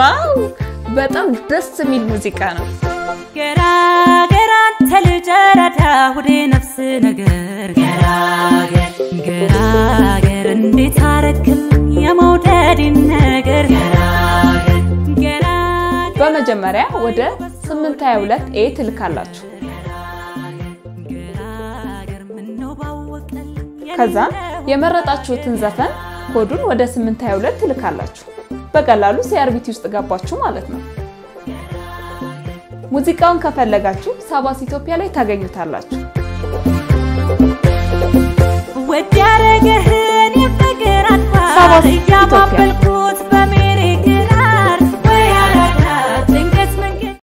ዋው! በጣም ደስ የሚል ሙዚቃ ነው። ገራገር አንተ ልጅ ረዳ ሁዴ ነፍስ ነገር ገራገር ገራገር እንዴት አረክም የመውደድን ነገር ገራገር ገራገር በመጀመሪያ ወደ 822 ኤ ትልካላችሁ። ገራገር ምነው ባወቀል ከዛ የመረጣችሁትን ዘፈን ኮዱን ወደ 822 ትልካላችሁ። በቀላሉ ሲአርቢቲ ውስጥ ገባችሁ ማለት ነው። ሙዚቃውን ከፈለጋችሁ ሳባስ ኢትዮጵያ ላይ ታገኙታላችሁ። ወድ ያረገህን የፍቅር ሳባስ አድባር ኢትዮጵያ። እያባበልኩ